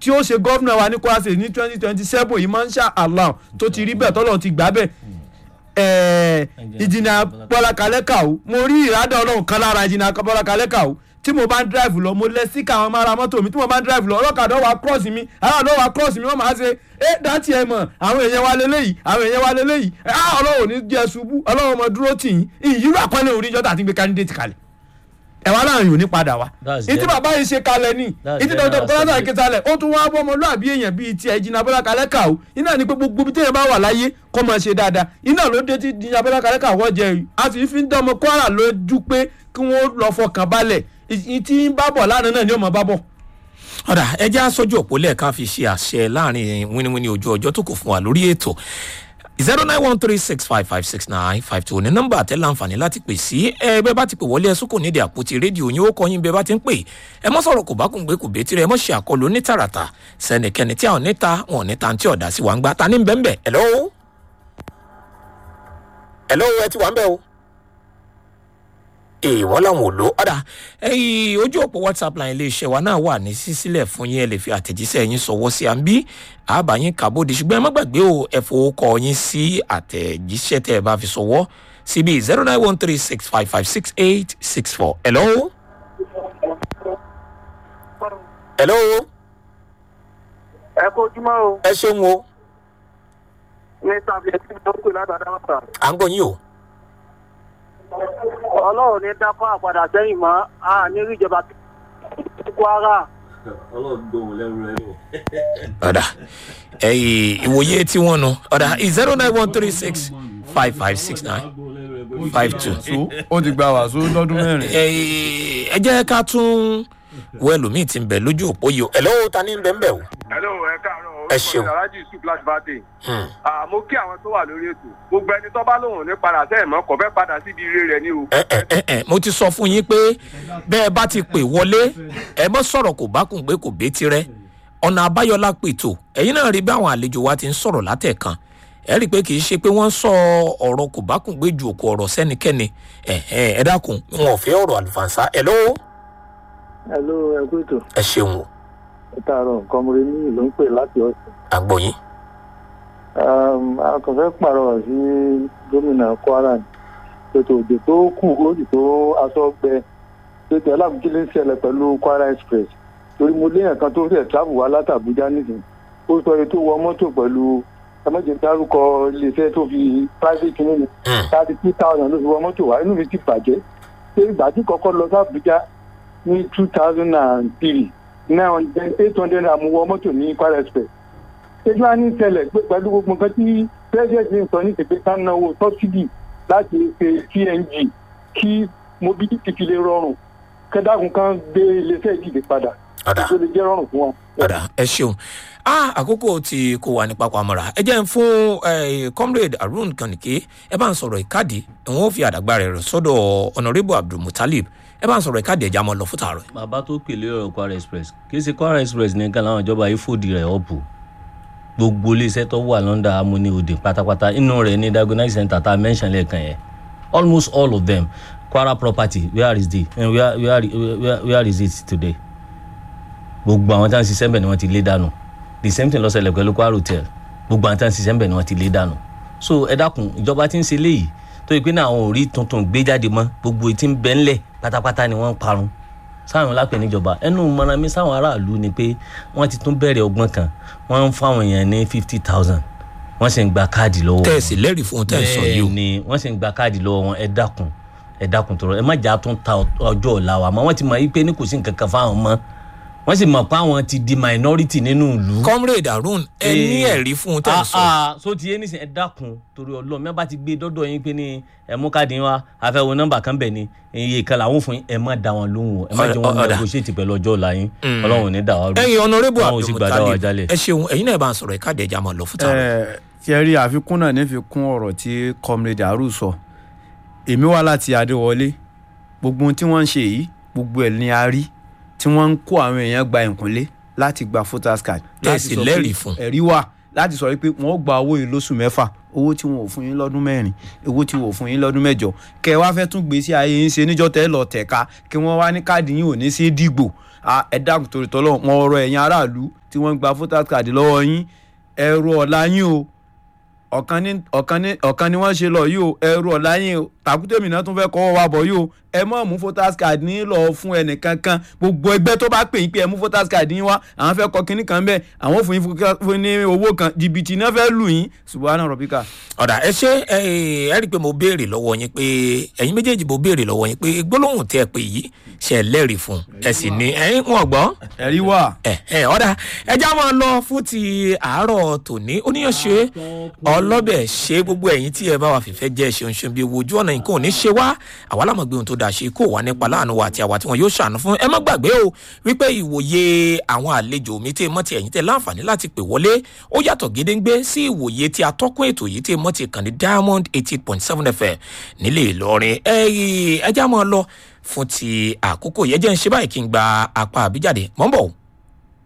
tí ó ṣe gómìnà wa ní Kwara State ní twenty twenty seven yìí máa ń ṣá Allah tó ti rí bẹ́ẹ̀ tọ́lọ́ ti gbà bẹ́ẹ̀ ẹ̀ẹ́ ìjìnà Bọ́lá Kalẹ́kà o mo rí ìrádà ọlọ́run kan lára ìjìnà Bọ́lá Kalẹ́kà o tí mo bá ń drive lọ mo lẹ síkà àwọn máa ra mọ́tò mi tí mo bá ń drive lọ ọlọ́kadà wà cross mi aláàdó wà cross mi wọ́n máa ṣe é dátì ẹ̀ mọ̀ àwọn èèyàn wa lélẹ́yìí àwọn èèyàn wa lélẹ́yìí ah ọlọ́run ò ní jẹ́ ṣubú ọlọ́run ọmọ dúró tì yín ìyírò àpọ́nlé oríjọ́ tàbí gbé candidate kalẹ̀ ẹ̀wá láàrin ò ní padà wá That's ìtí gen- bàbá yìí ṣe kalẹ̀ ní That's ìtí dọ̀dọ̀ general kọ́lá assembly. ìkẹsàlẹ̀ ó tún wá bọ́ ọmọlúàbí èèyàn bíi ti ẹ̀jìnà Bọ́lá Kalẹ́kà o iná ní pé gbogbo ibi téèyàn bá wà láyé kó máa ṣe dáadáa iná ló dé tí ìjìnà Bọ́lá Kalẹ́kà wọ́n jẹ yìí a sì fi ń dán ọmọ Kwara lójú pé kí wọ́n lọ fọkàn balẹ̀ ìtí ń bá bọ̀ lánàá náà ni ó máa bá bọ̀. ọ̀dà ẹjẹ́ aṣojú òpó lẹ́ẹ̀kan fi ṣe àṣẹ láàrin wíníwíní ojú ọjọ́ tó kù fún wa lórí ètò zero nine one three six five five six nine five two ní nọ́mbà àtẹ́lẹ̀ àǹfààní láti pè sí ẹ bẹ́ẹ̀ bá ti pè wọlé ẹ̀sùn kò nídìí àpótí rédíò yín ó kọ́ yín bẹ́ẹ̀ bá ti ń pè ẹ mọ́ sọ̀rọ̀ kò bá kùn gbé kò bẹ́ẹ̀ tirẹ̀ ẹ mọ́ ṣe àkọlù ní tààràtà sẹ́nìkẹ́ni tí a ò níta wọn ò níta tí ọ̀dà sí wa ń gbá ta ní bẹ́ẹ̀ hello hello ẹ ti wà ń bẹ̀ o èèwọ̀ làwọn ò lò ọ̀dà ẹ̀yìn ojú òpó whatsapp line iléeṣẹ́ wa náà wà ní sísílẹ̀ fún yín ẹ lè fi àtẹ̀jíṣẹ́ yín sọ̀wọ́ sí àǹbí àbáyín kàbódì ṣùgbọ́n ẹ má gbàgbé o ẹ fowókọ yín sí àtẹ̀jíṣẹ́ tẹ́ ẹ bá fi sọ̀wọ́ síbi zero nine one three six five five six eight six four hello. hello ẹ kó ojúmọ́ o ẹ ṣeun o ní tàbí ẹtí tó pè látàdá wàtà à ń gbọ́ yín o. ọlọ́run ní dákọ́ àpadà sẹ́yìn mọ́ a ní rí ìjọba tí Kwara ọ̀dà ẹ̀yìn ìwòye tí wọ́n nu ọ̀dà zero nine one three six five five six nine five two. so ó ti gba wàásù lọ́dún mẹ́rin. ẹ jẹ́ ká tún wo ẹlòmíì tí ń bẹ lójú òpó yìí o ẹ̀ lọ́wọ́ ta ní bẹ́ẹ̀ bẹ́ẹ̀ o. hello ẹ káàárọ̀ Ẹ ṣeun. alájì yusuf láti bá dé Hmm. mo kí àwọn tó wà lórí ètò gbogbo ẹni tó bá lóun ní padà sẹ́yìn mọ́ kò fẹ́ padà síbi ire rẹ̀ ní o. ẹ ẹ ẹ ẹ mo ti sọ fún yín pé bẹ́ẹ̀ bá ti pè wọlé ẹ mọ́ sọ̀rọ̀ kò bá kùn gbé kò bé tirẹ̀ ọ̀nà àbáyọlá pètò ẹ̀yin náà rí bí àwọn àlejò wa ti ń sọ̀rọ̀ látẹ̀kan ẹ rí i pé kì í ṣe pé wọ́n ń sọ ọ̀rọ̀ kò bá kùn gbé ju òkú ọ̀rọ̀ sẹ́nikẹ́ni ẹ ẹ ẹ dákun wọn ò fẹ́ ọ̀rọ̀ àlùfànṣá ẹ lọ́wọ́ hello ẹ kú ètò ẹ ṣeun o ẹ káàárọ̀ kọmọrẹ ní ìlú ń pè láti ọ̀sẹ̀ àgbọ̀yìn a kàn fẹ́ pàrọwà sí gómìnà Kwara ní ètò òjò tó kù ó sì tó aṣọ gbẹ ètò alábùkílẹ̀ ń ṣẹlẹ̀ pẹ̀lú Kwara Express torí mo léèyàn kan tó fẹ́ travel wá láti Àbújá nísìnyí ó sọ èyí tó wọ mọ́tò pẹ̀lú ẹmọ́jẹ̀ dárúkọ iléeṣẹ́ tó fi private nínú thirty two thousand ló fi wọ mọ́tò wá inú mi ti bàjẹ́ pé ìgbà tí kọ́kọ́ lọ sí Àbújá ní two thousand and three nine hundred eight hundred àmúwọ mọ́tò ní Kwara Express ṣéjú á ní ṣẹlẹ̀ pé pẹ̀lú gbogbo nǹkan tí president ń sọ ní ìpè ká náwó subsidy láti ṣe TNG kí mobility fi lè rọrùn kẹdàkùn kan gbé iléeṣẹ́ ìdìbò padà ọ̀dà tó lè jẹ́ rọrùn fún wọn. ọ̀dà ẹ ṣeun ah àkókò tí kò wà ní pápá mọ́ra ẹ jẹ́ ń fún eh, comrade harun kànìké ẹ bá ń sọ̀rọ̀ ìkádìí òun ó fi àdàgbà rẹ̀ rẹ̀ sọ́dọ̀ honourable abdulmutalib ẹ bá ń sọ̀rọ̀ ìkádìí ẹ̀já mọ́ lọ fún tààrọ̀ bàbá tó pèlè ọ̀rọ̀ Kwara Express kì í ṣe Kwara Express nìkan láwọn ìjọba yìí fòdì rẹ̀ ọ̀pù gbogbo iléeṣẹ́ tó wà lọ́ndà amúni òde pátápátá inú rẹ̀ ní diagnostic center tá a mention lẹ́ẹ̀kan yẹn almost all of them Kwara property where is the eh, where, where, where, where is it today gbogbo àwọn tí wọ́n ń ṣiṣẹ́ ń bẹ̀ ni wọ́n ti lé dànù the same thing ló ṣẹlẹ̀ pẹ̀lú Kwara hotel gbogbo àwọn tí wọ́n ń ṣiṣẹ́ ń bẹ̀ ni wọ́n ti lé dànù so ẹ dákun ìjọba tí ń ṣe léyìí tó yẹ pé náà àwọn ò rí tuntun gbé jáde mọ́ gbogbo etí ń bẹ ńlẹ̀ pátápátá ni wọ́n ń parun sáwọn lápẹ̀ níjọba ẹnu mọ̀nà mi sáwọn aráàlú ni pé wọ́n ti tún bẹ̀rẹ̀ ọgbọ́n kan wọ́n ń fáwọn èèyàn ní fifty thousand wọ́n sì ń gba káàdì lọ́wọ́ tẹ́ ẹ sì lẹ́rìí fún un tẹ́ ẹ sọ yìí o bẹ́ẹ̀ ni wọ́n sì ń gba káàdì lọ́wọ́ wọn ẹ dákun ẹ dákun tọrọ ẹ má jà tún ta ọjọ́ ọ̀la wa mọ́ wọ́n ti mọ̀ yí pé ní kò sí nǹkan kan fáwọn mọ́ wọ́n sì mọ̀ pé àwọn ti di minority nínú ìlú. comrade harun ẹ ní Eh, ẹ̀rí fún un tẹ́ ẹ sọ ah ah so ti yé nísìn ẹ dákun torí Ọlọ́run mẹ bá ti gbé dọdọ yín pé ní ẹ mú káàdì yín wá àfẹwò nọ́mbà kan bẹ ni iye kan làwọn fún yín ẹ má da wọn lóhùn o ẹ má jẹ wọn Ọ̀dà. negotiate pẹ̀lú ọjọ́ ọ̀la yín Ọlọ́run ò ní dà wá rú ẹ̀yin honourable Ọlọ́run ò sì gbàdá wa abdulmutalib jálẹ̀. ẹ ṣeun ẹ̀yin náà bá ń sọ̀rọ̀ ìkádìí ẹ̀já mọ́ lọ fún tààrọ̀ ẹ ṣe rí àfikún náà ní fi kún ọ̀rọ̀ tí comrade aru sọ èmi wá láti adéwọlé gbogbo ohun tí wọ́n ń ṣe yìí gbogbo ẹ̀ ni a rí tí wọ́n ń kó àwọn èèyàn gba ìkúnlé láti gba voters card Tẹ́ ẹ láti sì sọ pé lẹ́rìí fún. ẹ̀rí wà láti sọ pé wọ́n gba owó yìí lóṣù mẹ́fà owó tí wọn ò fún yín lọ́dún mẹ́rin owó tí wọn ò fún yín lọ́dún mẹ́jọ kẹ wá fẹ́ tún gbé sí ayé yín ṣe níjọ́ tẹ́ lọ tẹ̀ka kí wọ́n wá ní káàdì yín ò ní sí dìgbò "Ah, ẹ dákun torí tọ́lọ́ wọn ọ̀rọ̀ ẹ̀yin aráàlú tí wọ́n ń gba voters card lọ́wọ́ yín ẹrù ọ̀la yín o ọ̀kan ní ọ̀kan ní ọ̀kan ni wọ́n ṣe lọ yìí o ẹrù ọ̀la yín o tàkútèmí náà tún fẹ́ kọ́ wa bọ̀ yìí o ẹ mọ̀ mú voters card ní lọ fún ẹnìkankan gbogbo ẹgbẹ́ tó bá pè yín pé ẹ mú voters card yín wá àwọn fẹ́ kọ kínní kan bẹ́ẹ̀ àwọn ò fún yín fún- fún ní owó kan jìbìtì náà fẹ́ lù yín subahana rọ̀bíkà. ọ̀dà ẹ ṣe ẹ ẹ rí i pé mo béèrè lọ́wọ́ yín pé ẹ̀yin méjèèjì mo béèrè lọ́wọ́ yín pé gbólóhùn tẹ́ ẹ pé yìí ṣe ẹ lẹ́rìí fún un ẹ sì ní ẹ̀yin wọn gbọ́ ẹ̀rí wà. ẹ ẹ ọ̀dà ẹja máa lọ fún ti àárọ̀ tòní oníyànṣe ọlọ́bẹ̀ ṣe gbogbo ẹ̀yin tí ẹ bá wà fìfẹ́ jẹ́ ṣeun ṣeun bí ojú ọ̀nà nǹkan ò ní ṣe wá àwa lámọ̀ gbé ohun tó dáa ṣe kó wà nípa láàánú wa àti àwa tí wọn yóò ṣàánú fún ẹ má gbàgbé o wípé ìwòye àwọn àlejò mi tí mọ́ ti ẹ̀yin tẹ́ láǹfààní láti pè wọlé ó yàtọ̀ gédéńgbé sí ìwòye tí atọ́kùn ètò yìí tí mọ́ ti kàn ní diamond eighty point seven fm nílé ìlọrin ẹ ẹ já máa lọ fún ti àkókò yẹn jẹ́ ń ṣe báyìí kí n gba apá àbíjáde mọ́ ń bọ̀ o.